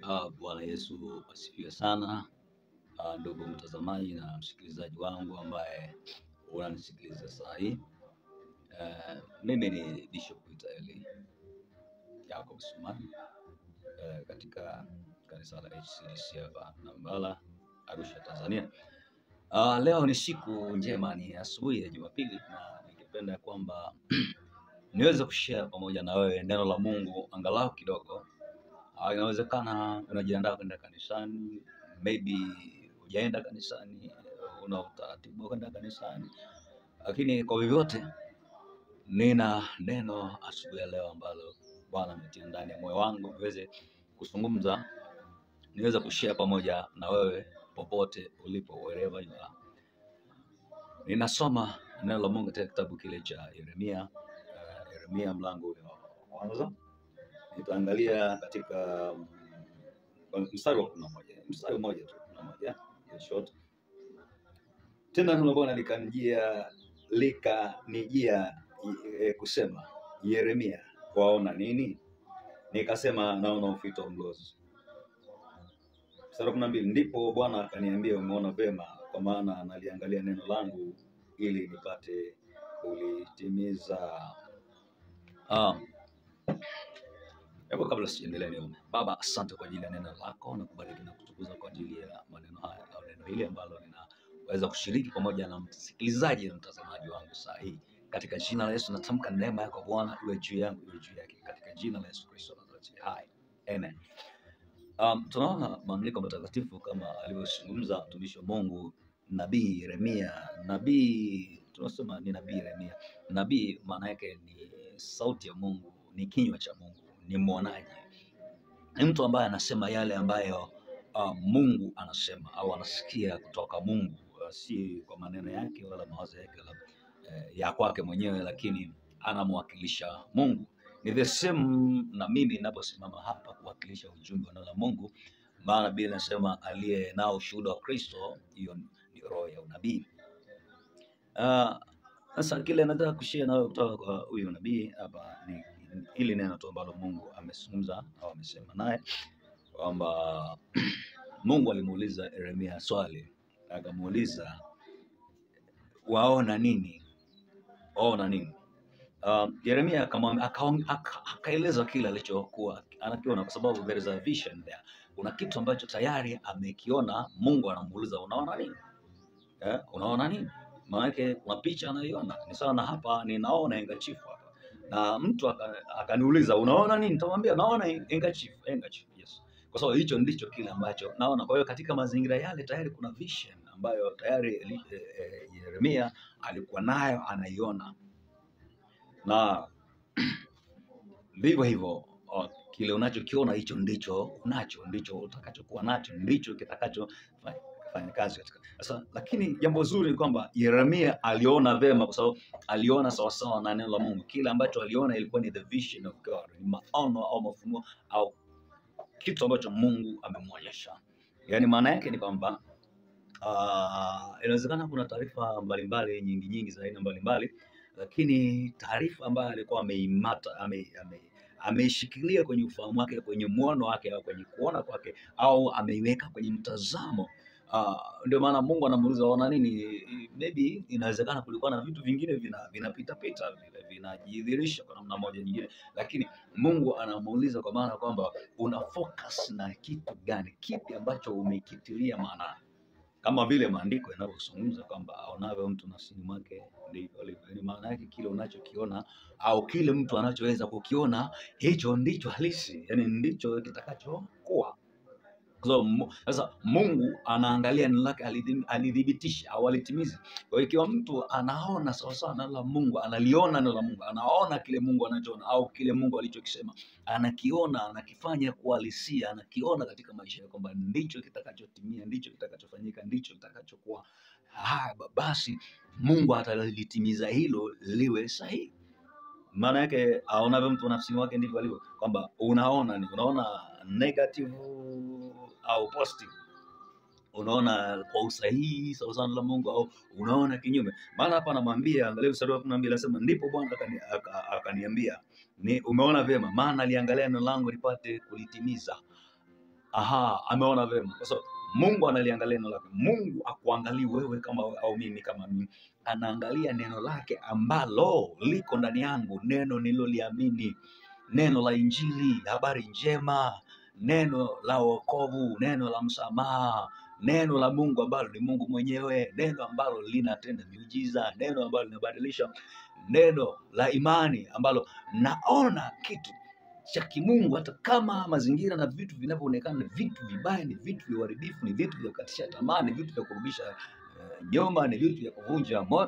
Uh, Bwana Yesu asifiwe sana. Uh, ndugu mtazamaji na msikilizaji wangu ambaye unanisikiliza saa hii. Uh, mimi ni Bishop Itaeli Jacob Sumani uh, katika kanisa la HCDC hapa Nambala, Arusha, Tanzania. Uh, leo ni siku njema, ni asubuhi ya Jumapili na ningependa kwamba niweze kushare pamoja na wewe neno la Mungu angalau kidogo. Uh, inawezekana unajiandaa kwenda kanisani, maybe hujaenda kanisani, una utaratibu wa kwenda kanisani, lakini kwa vyovyote, nina neno asubuhi ya leo ambalo Bwana ametia ndani ya moyo wangu niweze kuzungumza, niweze kushare pamoja na wewe popote ulipo, wherever you are. Ninasoma neno la Mungu katika kitabu kile cha Yeremia, uh, Yeremia mlango ule wa kwanza nitaangalia katika mm, mstari wa kumi na moja mstari mmoja tu kumi na moja ya short. Tena neno la Bwana likanijia likanijia e, kusema, Yeremia, waona nini? Nikasema, naona ufito wa mlozi. Mstari wa kumi na mbili ndipo Bwana akaniambia, umeona vema, kwa maana naliangalia neno langu ili nipate kulitimiza. Ah, Hebu kabla sijaendelea niombe. Baba, asante kwa ajili ya neno lako na kubariki na kutukuza kwa ajili ya maneno haya au neno hili ambalo ninaweza kushiriki pamoja na msikilizaji na mtazamaji wangu saa hii. Katika jina la Yesu natamka neema yako Bwana iwe juu yangu iwe juu yake katika jina la Yesu Kristo Nazareti. Hai. Amen. Um, tunaona maandiko matakatifu kama alivyozungumza mtumishi wa Mungu nabii Yeremia. Nabii tunasema ni nabii Yeremia. Nabii maana yake ni sauti ya Mungu, ni kinywa cha Mungu, ni mwonaji, ni mtu ambaye anasema yale ambayo uh, Mungu anasema au anasikia kutoka Mungu, uh, si kwa maneno yake wala mawazo yake wala eh, ya kwake mwenyewe, lakini anamwakilisha Mungu. Ni the same na mimi ninaposimama hapa kuwakilisha ujumbe wa neno la Mungu, maana Biblia inasema aliye nao ushuhuda wa Kristo, hiyo ni roho ya unabii. Ah, Sasa kile nataka kushare nawe kutoka kwa huyu nabii hapa ni ni hili neno tu ambalo Mungu amezungumza au amesema naye kwamba Mungu alimuuliza Yeremia swali, akamuuliza waona nini? Waona nini? Uh, Yeremia akamwam- akaong- aka- akaeleza kile alichokuwa anakiona, kwa sababu there is a vision there. Kuna kitu ambacho tayari amekiona. Mungu anamuuliza unaona nini? Eh, unaona nini? Maanake kuna picha anaiona. Ni sawa na hapa ninaona engachifu hapa, na mtu aka- akaniuliza unaona nini? Nitamwambia naona engachifu, engachifu, yes, kwa sababu hicho ndicho kile ambacho naona. Kwa hiyo katika mazingira yale tayari kuna vision ambayo tayari Eli- eh, eh, Yeremia alikuwa nayo anaiona, na vivyo hivyo o, kile unachokiona hicho ndicho unacho, ndicho utakachokuwa nacho, ndicho kitakacho fa- fanya kazi katika sasa. Lakini jambo zuri ni kwamba Yeremia aliona vema, kwa sababu aliona sawasawa na neno la Mungu. Kile ambacho aliona ilikuwa ni the vision of God, ni maono au mafunuo au kitu ambacho Mungu amemwonyesha. Yaani maana yake ni kwamba Ah, inawezekana kuna taarifa mbalimbali nyingi nyingi za aina mbalimbali, lakini taarifa ambayo alikuwa ameimata ame, ame, ameishikilia kwenye ufahamu wake, kwenye mwono wake, au kwenye kuona kwake, au ameiweka kwenye mtazamo. Uh, ndio maana Mungu anamuuliza ona nini. Maybe inawezekana kulikuwa na vitu vingine vina vinapita pita vile vinajidhihirisha kwa namna moja nyingine, lakini Mungu anamuuliza kwa maana kwamba una focus na kitu gani, kipi ambacho umekitilia maanani kama vile maandiko yanavyozungumza kwamba aonavyo mtu nafsini mwake ndivyo alivyo. Yaani maana yake kile unachokiona au kile mtu anachoweza kukiona, hicho ndicho halisi, yani ndicho kitakachokuwa. Kwa sababu Mu- Sasa Mungu anaangalia neno lake alidhi- alidhibitisha au alitimiza. Kwa hiyo ikiwa mtu anaona sawasawa na neno la Mungu, analiona neno la Mungu, anaona kile Mungu anachoona au kile Mungu alichokisema, anakiona, anakifanya kuhalisia, anakiona katika maisha yake kwamba ndicho kitakachotimia, ndicho kitakachofanyika, ndicho kitakachokuwa. Haya, ba- basi Mungu atalitimiza hilo liwe sahihi. Maana yake aonavyo mtu nafsini wake ndivyo alivyo, kwamba unaona ni unaona negative au positive unaona kwa usahihi sawa sana la Mungu au unaona kinyume. Maana hapa anamwambia, angalia mstari wa kumi na mbili anasema, ndipo Bwana akani- aka- akaniambia, ni umeona vyema, maana aliangalia neno langu lipate kulitimiza. aha, ameona vema, kwa sababu Mungu analiangalia neno lake. Mungu akuangalii wewe kama au mimi kama mimi, anaangalia neno lake ambalo liko ndani yangu, neno nililoliamini, neno la Injili, habari njema, neno la wokovu, neno la msamaha, neno la Mungu ambalo ni Mungu mwenyewe, neno ambalo linatenda miujiza, neno ambalo linabadilisha, neno la imani ambalo naona kitu cha kimungu, hata kama mazingira na vitu vinavyoonekana ni vitu vibaya, ni vitu vya uharibifu, ni vitu vya kukatisha tamaa, ni vitu vya kurudisha eh, nyuma, ni vitu vya kuvunja moyo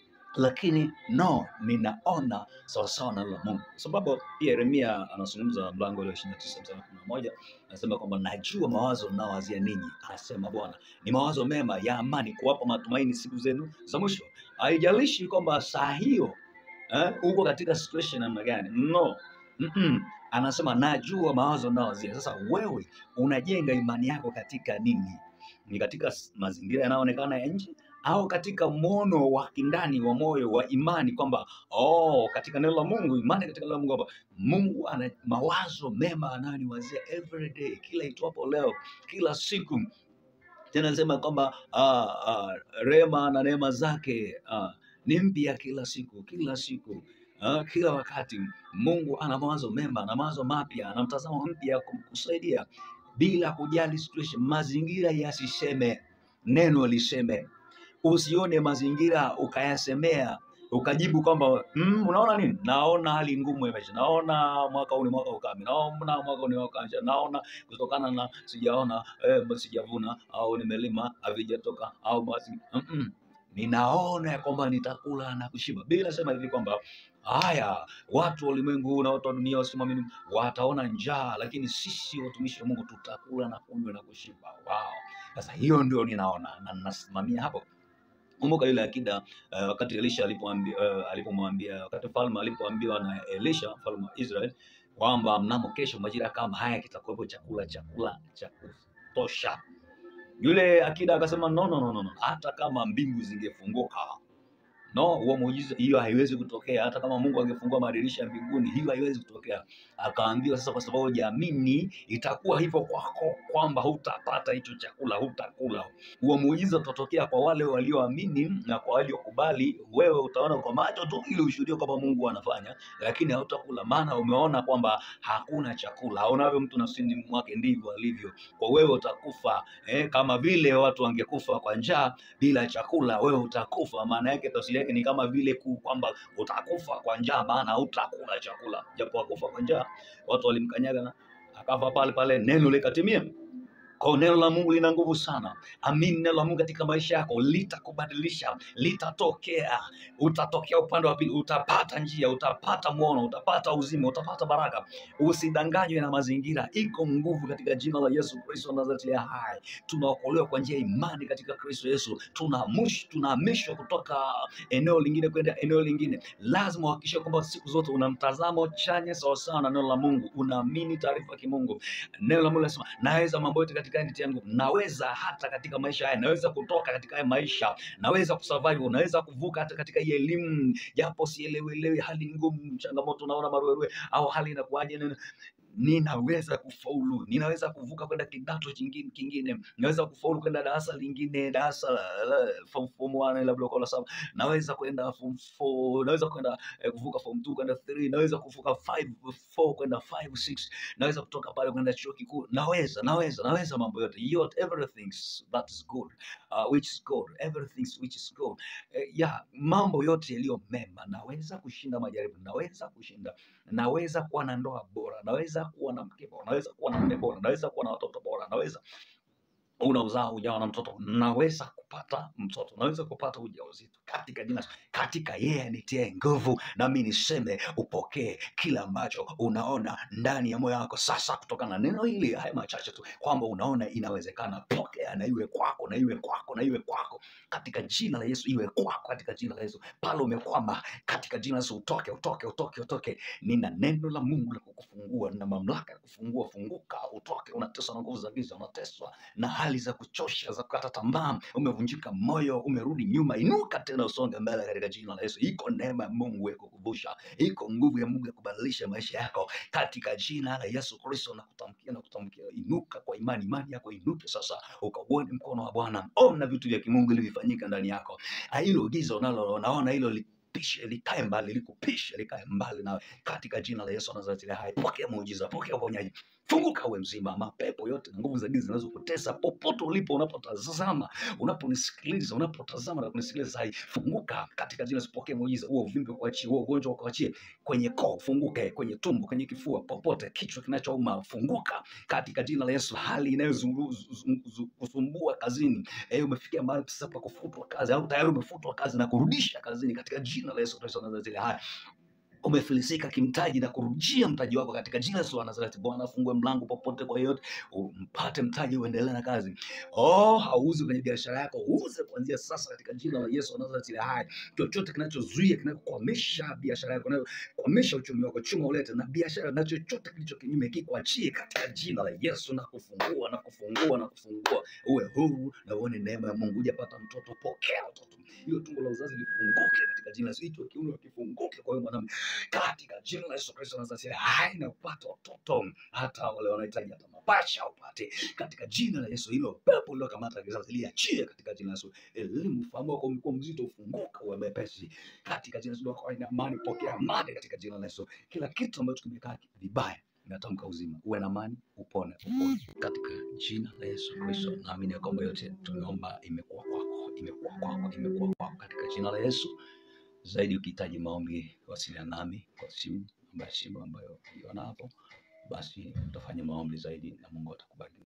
lakini no, ninaona sawasawa na neno la Mungu, kwa sababu pia Yeremia anazungumza mlango ule wa ishirini na tisa mstari wa kumi na moja anasema kwamba najua mawazo mnaowazia ninyi, anasema Bwana, ni mawazo mema ya amani, kuwapa matumaini siku zenu za mwisho. Haijalishi kwamba saa hiyo eh, uko katika situation namna gani, no Mm-mm. Anasema najua mawazo mnaowazia. Sasa wewe unajenga imani yako katika nini? Ni katika s- mazingira yanayoonekana ya nje au katika mwono wa kindani wa moyo wa imani kwamba oh, katika neno la Mungu, imani katika neno la Mungu, kwamba Mungu ana mawazo mema anayoniwazia every day, kila itwapo leo, kila siku. Tena nasema kwamba ah, ah, rema na neema zake ah, ni mpya kila siku, kila siku ah, kila wakati. Mungu ana mawazo mema na mawazo mapya, ana mtazamo mpya kumkusaidia bila kujali situation, mazingira yasiseme, neno liseme usione mazingira ukayasemea ukajibu kwamba mm, unaona nini? Naona hali ngumu ya maisha, naona mwaka huu ni mwaka ukame, naona mwaka huu ni mwaka wa njaa, naona kutokana na sijaona eh, sijavuna au nimelima havijatoka au basi mm-mm. Ninaona ya kwamba nitakula na kushiba. Biblia inasema hivi kwamba haya watu wa ulimwengu na watu wa dunia wasimamini wataona njaa, lakini sisi watumishi wa Mungu tutakula na kunywa na kushiba. Wow! Sasa hiyo ndio ninaona na ninasimamia hapo. Kumbuka yule akida uh, wakati Elisha alipomwambia uh, alipomwambia wakati mfalme alipoambiwa na Elisha mfalme wa Israel kwamba mnamo kesho majira kama haya kitakuwepo chakula chakula cha kutosha. Yule akida akasema no, no, no, no, no. Hata kama mbingu zingefunguka no, huo muujiza, hiyo haiwezi kutokea. Hata kama Mungu angefungua madirisha ya mbinguni, hiyo haiwezi kutokea. Akaambiwa sasa, kwa sababu hujaamini, itakuwa hivyo kwako, kwamba hutapata hicho chakula, hutakula. Huo muujiza utatokea kwa wale walioamini na kwa waliokubali. Wewe utaona kwa macho tu ili ushuhudie kwamba Mungu anafanya, lakini hautakula, maana umeona kwamba hakuna chakula. Aonavyo mtu nafsini mwake ndivyo alivyo. Kwa wewe utakufa eh, kama vile watu wangekufa kwa njaa bila chakula, wewe utakufa. Maana yake tafsiri yake ni kama vile ku kwamba utakufa kwa njaa, maana hutakula chakula. Japo akufa kwa njaa, watu walimkanyaga na akafa pale pale, neno likatimia. Kwa hiyo neno la Mungu lina nguvu sana. Amini neno la Mungu katika maisha yako, litakubadilisha, litatokea. Utatokea upande wa pili, utapata njia, utapata mwono, utapata uzima, utapata baraka. Usidanganywe na mazingira. Iko nguvu katika jina la Yesu Kristo wa Nazareti aliye hai. Tunaokolewa kwa njia ya imani katika Kristo Yesu. Tunamush- Tunahamishwa kutoka eneo lingine kwenda eneo lingine. Lazima uhakikishe kwamba siku zote una mtazamo chanya sawasawa na neno la Mungu, unaamini taarifa ya kimungu. Neno la Mungu linasema naweza mambo yote katika yeye anitiaye nguvu. Naweza hata katika maisha haya, naweza kutoka katika haya maisha, naweza kusurvive, naweza kuvuka hata katika hii elimu, japo sielewelewi, hali ni ngumu, changamoto, naona maruerue au hali inakuwaje, nini ninaweza kufaulu, ninaweza kuvuka kwenda kidato kingine kingine, naweza kufaulu kwenda darasa lingine, darasa la- la- form form 1 labda kwa la saba, naweza kwenda form 4, naweza kwenda eh, kuvuka form 2 kwenda 3, naweza kuvuka 5 4 kwenda 5 6, naweza kutoka pale kwenda chuo kikuu, naweza naweza naweza mambo yote yote, everything that is good uh, which is good, everything which is good eh, yeah, mambo yote yaliyo mema, naweza kushinda majaribu, naweza kushinda naweza kuwa na ndoa bora, naweza kuwa na mke bora, naweza kuwa na mume bora, naweza kuwa na watoto bora, naweza una uzao hujawa na mtoto, naweza kupata mtoto, naweza kupata ujauzito katika jina, katika yeye anitie nguvu, nami niseme upokee kila ambacho unaona ndani ya moyo wako sasa, kutokana na neno hili, haya machache tu, kwamba unaona inawezekana. Pokea na iwe kwako, na iwe kwako, na iwe kwako katika jina la Yesu, iwe kwako katika jina la Yesu. Pale umekwama, katika jina la Yesu, utoke, utoke, utoke, utoke. Nina neno la Mungu la kukufungua na mamlaka ya kufungua. Funguka, utoke. Unateswa na nguvu za giza, unateswa na hali za kuchosha za kukata tamaa, umevunjika umevunjika moyo, umerudi nyuma, inuka tena, usonge mbele katika jina la Yesu. Iko neema ya Mungu ya kukuvusha, iko nguvu ya Mungu ya kubadilisha maisha yako katika jina la Yesu Kristo. Na kutamkia na kutamkia, inuka kwa imani, imani yako inuke sasa, ukauone mkono wa Bwana. Ona vitu vya kimungu vilivyofanyika ndani yako. Ah, Hilo giza unalonaona hilo lipishe, likae mbali, likupishe, likae mbali nawe katika jina la Yesu wa Nazareti aliye hai. Pokea muujiza, pokea uponyaji, funguka uwe mzima. Mapepo yote na nguvu za giza zinazokutesa popote ulipo, unapotazama, unaponisikiliza, unapotazama na kunisikiliza sasa hivi, funguka katika jina la Yesu. Pokea muujiza, huo uvimbe kuachie, huo ugonjwa ukuachie, kwenye koo funguke, kwenye tumbo, kwenye kifua, popote, kichwa kinachouma funguka katika jina la Yesu. Hali inayokusumbua kazini, eh, umefikia mahali sasa pa kufutwa kazi au tayari umefutwa kazi na kurudisha kazini katika jina la Yesu Kristo wa Nazareti aliye hai umefilisika kimtaji na kurudishia mtaji wako katika jina la Yesu wa Nazareti. Bwana afungue mlango popote kwa yeyote, umpate mtaji, uendelee na kazi. Oh, hauzi kwenye biashara yako, uuze kuanzia sasa katika jina la Yesu wa Nazareti aliye hai. Chochote kinachozuia kinachokwamisha biashara yako, kinachokwamisha uchumi wako, chuma ulete na biashara na chochote kilicho kinyume kikuachie katika jina la Yesu, na kufungua na kufungua na kufungua, uwe huru na uone neema ya Mungu. Hujapata mtoto, pokea mtoto. Hilo tumbo la uzazi lifunguke katika jina la Yesu. Hicho kiuno kifunguke kwa wewe mwanamke katika jina la Yesu Kristo Nazareti hai na upate watoto, hata wale wanahitaji hata mapacha upate katika jina la Yesu. Hilo pepo lilokamata kizazi liachie katika jina la Yesu. Elimu, ufahamu wako umekuwa mzito, ufunguka uwe mwepesi katika jina la Yesu. Wako haina amani, pokea amani katika jina la Yesu. Kila kitu ambacho kimekaa vibaya inatamka uzima, uwe na amani, upone, upone katika jina la Yesu Kristo. Naamini ya kwamba yote tumeomba imekuwa kwako, imekuwa kwako, imekuwa kwako katika jina la Yesu zaidi ukihitaji maombi wasiliana nami kwa simu ambayo simu ambayo iona hapo, basi utafanya maombi zaidi na Mungu atakubariki.